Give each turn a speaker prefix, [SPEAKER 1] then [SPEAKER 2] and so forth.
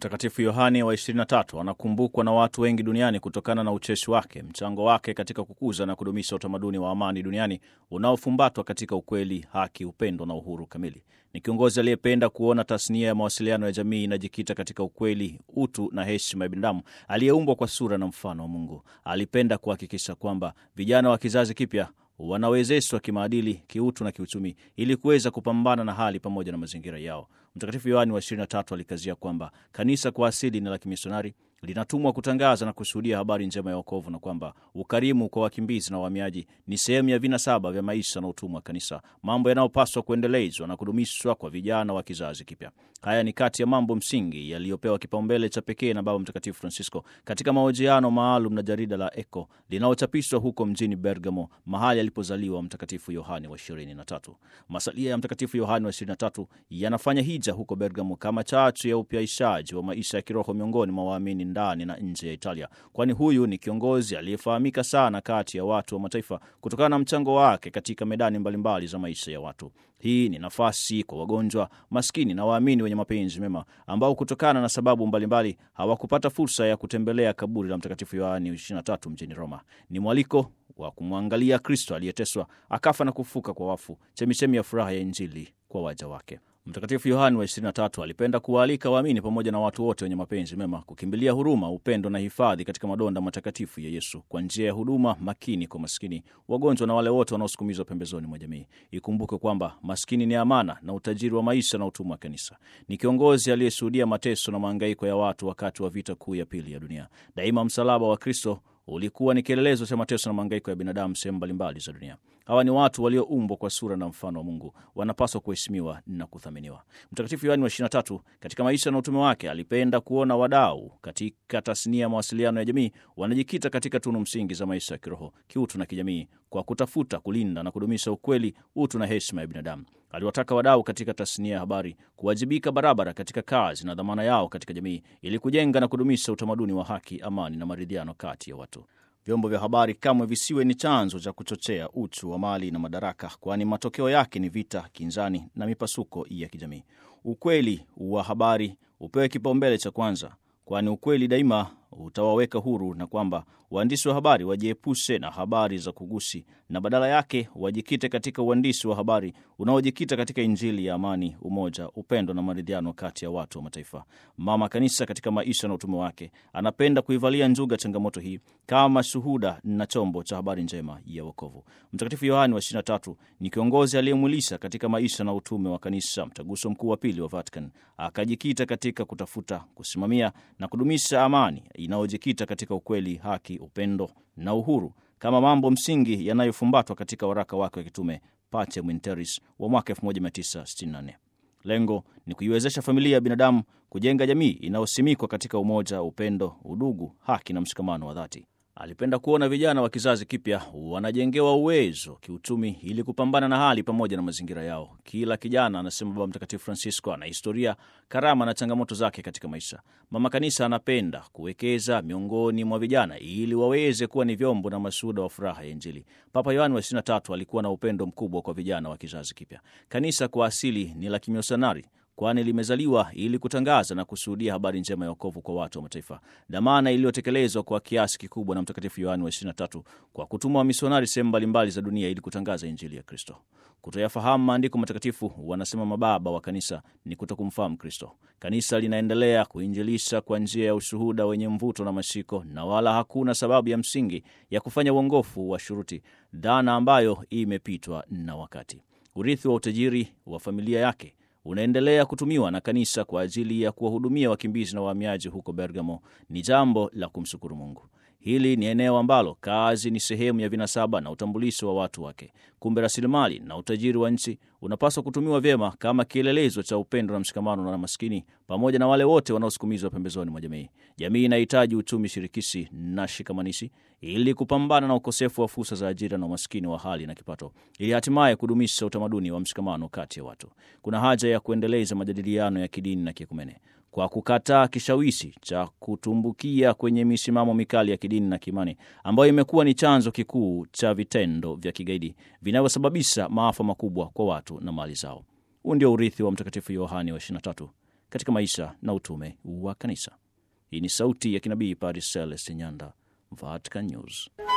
[SPEAKER 1] Mtakatifu Yohane wa 23 anakumbukwa na watu wengi duniani kutokana na ucheshi wake, mchango wake katika kukuza na kudumisha utamaduni wa amani duniani unaofumbatwa katika ukweli, haki, upendo na uhuru kamili. Ni kiongozi aliyependa kuona tasnia ya mawasiliano ya jamii inajikita katika ukweli, utu na heshima ya binadamu aliyeumbwa kwa sura na mfano wa Mungu. Alipenda kuhakikisha kwamba vijana wa kizazi kipya wanawezeshwa kimaadili, kiutu na kiuchumi ili kuweza kupambana na hali pamoja na mazingira yao. Mtakatifu Yohani wa 23 alikazia kwamba kanisa kwa asili ni la kimisionari, linatumwa kutangaza na kushuhudia habari njema ya wokovu, na kwamba ukarimu kwa wakimbizi na wahamiaji ni sehemu ya vinasaba vya maisha na utumwa wa kanisa, mambo yanayopaswa kuendelezwa na kudumishwa kwa vijana wa kizazi kipya. Haya ni kati ya mambo msingi yaliyopewa kipaumbele cha pekee na Baba Mtakatifu Francisco katika mahojiano maalum na jarida la Eko linalochapishwa huko mjini Bergamo, mahali alipozaliwa Mtakatifu Yohane wa 23. Masalia ya Mtakatifu Yohane wa 23 yanafanya hija huko Bergamo kama chachu ya upyaishaji wa maisha ya kiroho miongoni mwa waamini ndani na nje ya Italia, kwani huyu ni kiongozi aliyefahamika sana kati ya watu wa mataifa kutokana na mchango wake katika medani mbalimbali za maisha ya watu. Hii ni nafasi kwa wagonjwa, maskini na waamini wenye mapenzi mema ambao kutokana na sababu mbalimbali hawakupata fursa ya kutembelea kaburi la Mtakatifu Yohani 23 mjini Roma. Ni mwaliko wa kumwangalia Kristo aliyeteswa akafa na kufuka kwa wafu, chemichemi ya furaha ya Injili kwa waja wake. Mtakatifu Yohani wa 23 alipenda kuwaalika waamini pamoja na watu wote wenye mapenzi mema kukimbilia huruma, upendo na hifadhi katika madonda matakatifu ya Yesu kwa njia ya huduma makini kwa maskini, wagonjwa na wale wote wanaosukumizwa pembezoni mwa jamii. Ikumbuke kwamba maskini ni amana na utajiri wa maisha na utumwa wa kanisa. Ni kiongozi aliyeshuhudia mateso na mahangaiko ya watu wakati wa vita kuu ya pili ya dunia. Daima msalaba wa Kristo ulikuwa ni kielelezo cha mateso na mahangaiko ya binadamu sehemu mbalimbali za dunia. Hawa ni watu walioumbwa kwa sura na mfano wa Mungu, wanapaswa kuheshimiwa na kuthaminiwa. Mtakatifu Yohani wa 23 katika maisha na utume wake alipenda kuona wadau katika tasnia ya mawasiliano ya jamii wanajikita katika tunu msingi za maisha ya kiroho, kiutu na kijamii, kwa kutafuta, kulinda na kudumisha ukweli, utu na heshima ya binadamu. Aliwataka wadau katika tasnia ya habari kuwajibika barabara katika kazi na dhamana yao katika jamii ili kujenga na kudumisha utamaduni wa haki, amani na maridhiano kati ya watu. Vyombo vya habari kamwe visiwe ni chanzo cha kuchochea uchu wa mali na madaraka, kwani matokeo yake ni vita, kinzani na mipasuko ya kijamii. Ukweli wa habari upewe kipaumbele cha kwanza, kwani ukweli daima utawaweka huru, na kwamba waandishi wa habari wajiepushe na habari za kugusi na badala yake wajikite katika uandishi wa habari unaojikita katika Injili ya amani, umoja, upendo na maridhiano kati ya watu wa mataifa. Mama Kanisa katika maisha na utume wake anapenda kuivalia njuga changamoto hii kama shuhuda na chombo cha habari njema ya wokovu. Mtakatifu Yohani wa 23 ni kiongozi aliyemwilisha katika maisha na utume wa Kanisa mtaguso mkuu wa pili wa Vatican, akajikita katika kutafuta, kusimamia na kudumisha amani inayojikita katika ukweli, haki, upendo na uhuru kama mambo msingi yanayofumbatwa katika waraka wake wa kitume Pacem in Terris wa mwaka 1964. Lengo ni kuiwezesha familia ya binadamu kujenga jamii inayosimikwa katika umoja, upendo, udugu, haki na mshikamano wa dhati. Alipenda kuona vijana wa kizazi kipya wanajengewa uwezo kiuchumi ili kupambana na hali pamoja na mazingira yao. Kila kijana, anasema Baba Mtakatifu Francisco, ana historia, karama na changamoto zake katika maisha. Mama Kanisa anapenda kuwekeza miongoni mwa vijana ili waweze kuwa ni vyombo na mashuhuda wa furaha ya Injili. Papa Yohani wa 23 alikuwa na upendo mkubwa kwa vijana wa kizazi kipya. Kanisa kwa asili ni la kimionari kwani limezaliwa ili kutangaza na kushuhudia habari njema ya wokovu kwa watu wa mataifa, dhamana iliyotekelezwa kwa kiasi kikubwa na Mtakatifu Yohani wa 23 kwa kutuma wamisionari sehemu mbalimbali za dunia ili kutangaza Injili ya Kristo. Kutoyafahamu maandiko matakatifu, wanasema mababa wa kanisa, ni kutokumfahamu Kristo. Kanisa linaendelea kuinjilisha kwa njia ya ushuhuda wenye mvuto na mashiko, na wala hakuna sababu ya msingi ya kufanya uongofu wa shuruti, dhana ambayo imepitwa na wakati. Urithi wa utajiri wa familia yake unaendelea kutumiwa na kanisa kwa ajili ya kuwahudumia wakimbizi na wahamiaji huko Bergamo ni jambo la kumshukuru Mungu. Hili ni eneo ambalo kazi ni sehemu ya vinasaba na utambulisho wa watu wake. Kumbe rasilimali na utajiri wa nchi unapaswa kutumiwa vyema kama kielelezo cha upendo na mshikamano na maskini, pamoja na wale wote wanaosukumizwa pembezoni mwa jamii. Jamii inahitaji uchumi shirikishi na shikamanishi ili kupambana na ukosefu wa fursa za ajira na umaskini wa hali na kipato, ili hatimaye kudumisha utamaduni wa mshikamano kati ya watu. Kuna haja ya kuendeleza majadiliano ya kidini na kiekumene kwa kukataa kishawishi cha kutumbukia kwenye misimamo mikali ya kidini na kiimani ambayo imekuwa ni chanzo kikuu cha vitendo vya kigaidi vinavyosababisha maafa makubwa kwa watu na mali zao. Huu ndio urithi wa Mtakatifu Yohani wa 23 katika maisha na utume wa kanisa. Hii ni sauti ya kinabii Padre Celestin Nyanda, Vatican News.